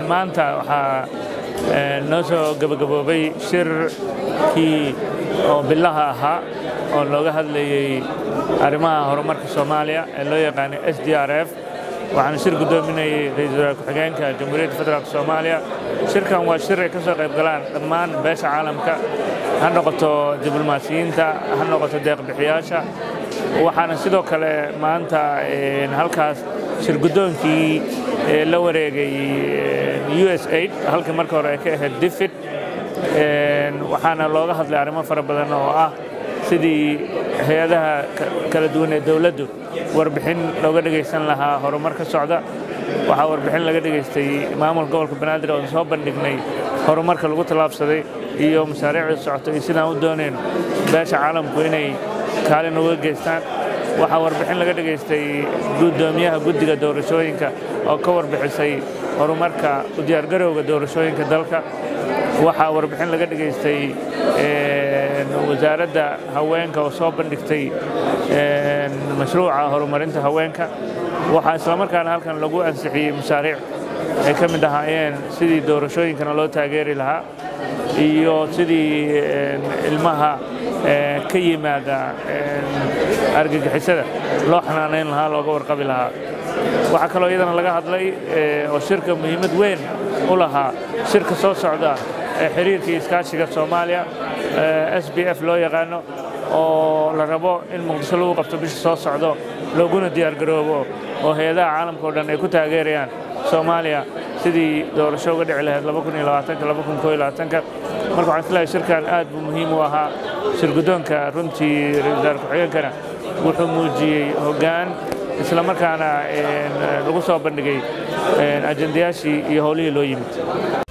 maanta waxaa noo soo gabagaboobay shirkii oo bilaha ahaa oo looga hadlayey arrimaha horumarka soomaaliya ee loo yaqaanay s d r f waxaana shir guddoominayay ra-iisul wasaar ku-xigeenka jamhuuriyadda federaalk soomaaliya shirkan waa shir ay ka soo qayb galaan dhammaan beesha caalamka ha noqoto diblomaasiyiinta ha noqoto deeqbixiyaasha waxaana sidoo kale maanta halkaas shir guddoonkii la wareegay u s aid halkii marka hore ay ka ahayd difid waxaana looga hadlay arrimo fara badan oo ah sidii hay-adaha kala duwan ee dowladdu warbixin looga dhegaysan lahaa horumar ka socda waxaa warbixin laga dhegaystay maamulka gobolka banaadir oon soo bandhignay horumarka lagu tallaabsaday iyo mashaariicda socota iyo sidaan u dooneen beesha caalamku inay kaalin uga geystaan waxaa warbixin laga dhegaystay guddoomiyaha guddiga doorashooyinka oo ka warbixisay horumarka u diyaargarowga doorashooyinka dalka waxaa warbixin laga dhegaystay wasaaradda haweenka oo soo bandhigtay mashruuca horumarinta haweenka waxaa islamarkaana halkan lagu ansixiyey mashaariic ay ka mid ahaayeen sidii doorashooyinkana loo taageeri lahaa iyo sidii ilmaha ka yimaada argagixisada loo xanaanayn lahaa looga warqabi lahaa waxaa kaloo iyadana laga hadlay oo shirka muhiimad weyn u lahaa shirka soo socda ee xiriirkii iskaashiga soomaaliya s b f loo yaqaano oo la rabo in muqdisho lagu qabto bisha soo socdo looguna diyaargaroobo oo hay-adaha caalamka o dhan ay ku taageerayaan soomaaliya sidii doorasho uga dhici lahayd marka waxaan islahay shirkan aad buu muhiim u ahaa shir guddoonka runtii ra-isul wasaar ku-xigeenkana wuxuu muujiyey hoggaan islamarkaana lagu soo bandhigay ajendayaashii iyo howlihii loo yimid